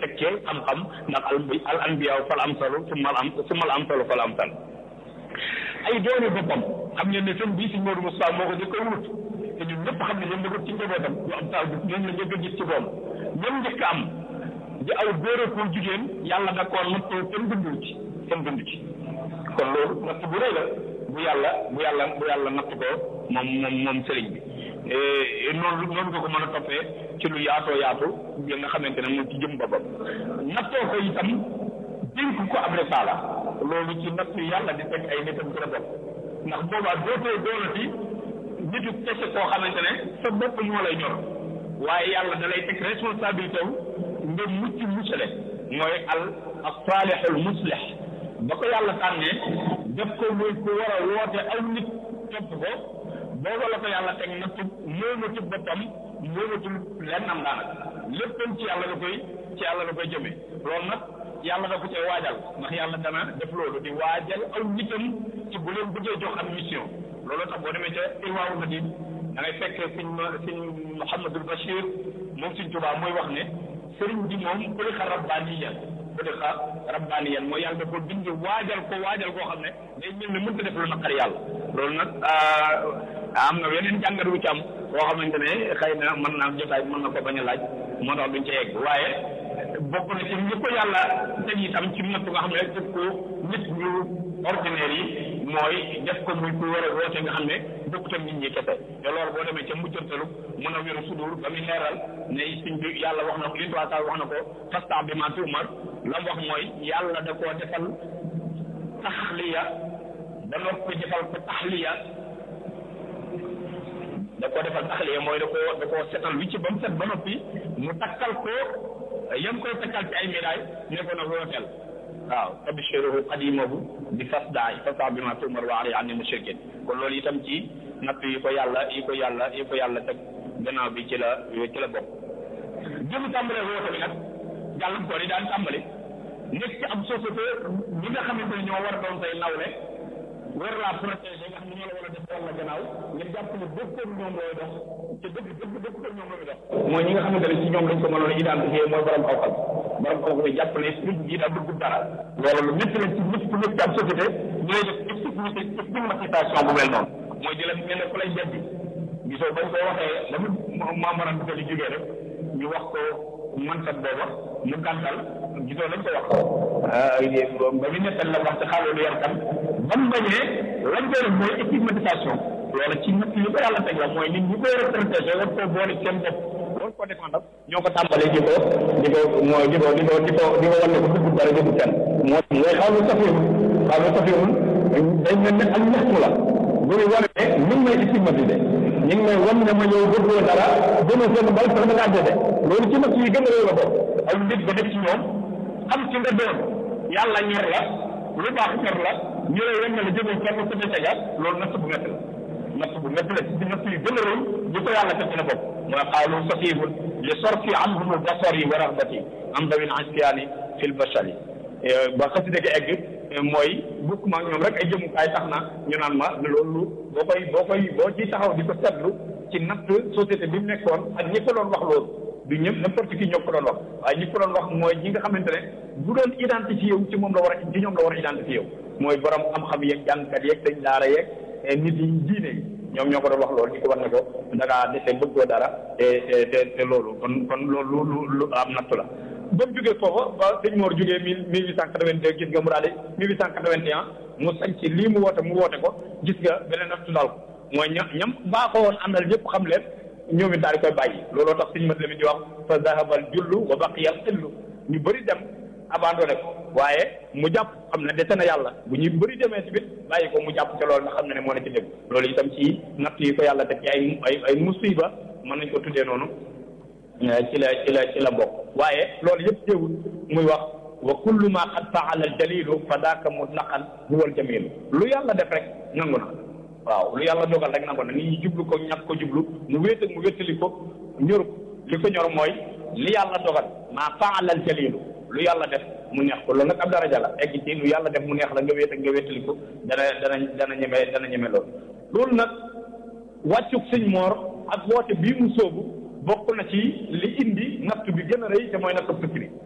teg ci xam-xam ndax al al anbiyaaw fal amsalu summa al am summa al amsalu fal amsal ay doone boppam xam ngeen ne sëñ bii si Modou Moustapha moo ko njëkk a wut te ñun ñëpp xam ne ñoom njëkk ci njabootam du am taal bi ñoom la njëkk a gis ci moom ñoom njëkk am di aw góor ak jigéen yàlla da koo nattoo kenn bindu ci kenn bindu ci kon loolu natt bu rëy la bu yàlla bu yàlla bu yàlla natt ko moom moom moom sëriñ bi noonu noonu nga ko mën a toppee ci lu yaatoo yaatu bi nga xamante ne moom ci jëm boppam nattoo ko itam dénk ko ab risaala loolu ci natt yàlla di teg ay nitam ci la bopp ndax boobaa dootoo doonati nitu kese koo xamante ne sa bopp moo lay ñor waaye yàlla da lay teg responsabilité wu nga mucc musale mooy al as-saalihul muslih ba ko yàlla tànnee def ko muy ku war a woote aw nit topp ko booba la ko yàlla teg nattu moomatul boppam moomatul lenn am daanaka léppam ci yàlla la koy ci yàlla la koy jëmee loolu nag yàlla da ko cee waajal ndax yàlla dana def loolu di waajal aw nitam ci bu leen bëggee jox am mission loolu tax boo demee ca Irwaawu Nadim da ngay fekk sëñ sëñ Mouhamadul Bachir moom sëñ Tuubaa mooy wax ne sëriñ bi moom xuliqa rabbaaniyan xuliqa rabbaaniyan mooy yàlla da ko bind waajal ko waajal koo xam ne day mel ne mënta def lu naqar yàlla loolu nag am na yeneen jàngat wu ci am boo xamante ne xëy na mën naa jotaay mën na ko bañ a laaj moo tax duñ ca yegg waaye bokk na ci ñi ko yàlla teg itam ci natt nga xam ne def ko nit ñu ordinaire yi mooy def ko muy ku war a woote nga xam ne bokkut ak nit ñi kese te loolu boo demee ca mujjantalu mën a wéru sudur ba muy leeral ne suñ bi yàlla wax na ko une trois wax na ko fasta bi ma tuumar la mu wax mooy yàlla da koo defal taxliya da noppi defal ko taxliya da koo defal taxliya mooy da koo da koo setal wi ci ba mu set ba noppi mu takkal ko yam koy takkal ci ay médaille ne ko nag wooteel waaw tabshiruhu qadimahu bi fasdaay fasta bi ma tuumar wa ari anni mushrikin kon loolu itam ci natt yi ko yàlla yi ko yàlla yi ko yàlla teg gannaaw bi ci la ci la bokk jëmu tàmbalee woote bi nag gàllankoor yi daan tàmbali nekk ci am société ñi nga xamante ne ñoo war a doon say nawle war laa protéger nga xam ne ñoo la war a def walla gannaaw ngir jàpp ne dëkkoon ñoom looy dox te dëgg dëgg dëkkoon ñoom looy dox mooy ñi nga xamante ne ci ñoom lañ ko mënoon identifier mooy borom xaw-xam borom xaw-xam yi jàpp ne nit ñi daa dugg dara loolu lu métti la ci nit ku nekk ci am société ñu lay def stigmatisation stigmatisation bu mel noonu mooy di la mel ne ku lay beddi gisoo bañ ko waxee la mu maamaram bi ko di jógee rek ñu wax ko mansat booba mu gàntal gisoo lañ ko wax ba ñu nettal la wax ci xaalu lu yarkan ba mu bañee lañ koy def mooy stigmatisation loolu ci nit li ko yàlla teg la mooy nit ñi koy retraité war koo boole seen bopp war ko défendre ñoo ko tàmbalee di ko di ko mooy di ko di ko di ko di ko wan ne ko dugg dara dugg kenn moo mooy xaw lu safiwul xaw lu safiwul dañ mel ne ak ñaxtu la bu ñu wane ne ñu ngi may stigmatisé ñu ngi may wan ne ma yow bëggoo dara gën a seen mbal sax da ngaa dede loolu ci nag yi gën a réew la bokk aw nit ba def ci ñoom xam ci nga doon yàlla ñor la lu baax ñor la ñu lay wan ne la jëmee fenn sa tega loolu natt bu métti la natt bu métti la ci natt yi gën a réew ñu ko yàlla teg ci la bokk mooy xaalu safihun li sorfi anhum basari wa ragbati am dawin asfiyaani fil bashari ba xasida gi egg mooy bukk ma ñoom rek ay jëmukaay tax na ñu naan ma loolu boo koy boo koy boo ci taxaw di ko seetlu ci natt société bi mu nekkoon ak ñi ko doon wax loolu du ñëpp n'importe qui ñoo ko doon wax waaye ñi ko doon wax mooy ñi nga xamante ne bu doon identifié wu ci moom la war a ci ñoom la war a identifié wu mooy borom xam-xam yeeg jàngkat yeeg dañ daara yeeg nit yi diine yi ñoom ñoo ko doon wax loolu di ko war ne ko da ngaa dese bëggoo dara te te te loolu kon kon loolu lu lu am natt la ba mu jógee foofa ba sëñ Mor jógee mille mille huit cent quatre-vingt-deux gis nga mu daal di mille huit cent quatre-vingt-un mu sañ ci lii mu woote mu woote ko gis nga beneen nattu daal ko mooy ña ñam baaxoo woon àndal ñëpp xam leen ñoom it daal di koy bàyyi looloo tax sëñ mat la mi di wax fa zahabal jullu wa baqiyal xillu ñu bëri dem abandonné ko waaye mu jàpp xam ne dese na yàlla bu ñu bëri demee ci bit bàyyi ko mu jàpp ca loolu nga xam ne ne moo ne ci dégg loolu itam ci natt yi ko yàlla teg ci ay ay ay musiba mën nañ ko tuddee noonu ci la ci la ci la bokk waaye loolu yëpp teewul muy wax wa kullu ma qad faala al jalilu fa daaka mutlaqan huwa al jamilu lu yàlla def rek nangu na waaw lu yàlla dogal rek nangu na nit ñi jublu ko ñàkk ko jublu mu wéet ak mu wéttali ko ñor li ko ñor mooy li yàlla dogal ma faala al jalilu lu yàlla def mu neex ko loolu nag ab daraja la egg ci lu yàlla def mu neex la nga wéet ak nga wéttali ko dana dana dana ñeme dana ñeme loolu loolu nag wàccug sëñ moor ak woote bii mu sóobu bokk na ci li indi natt bi gën a rëy te mooy nattu fikri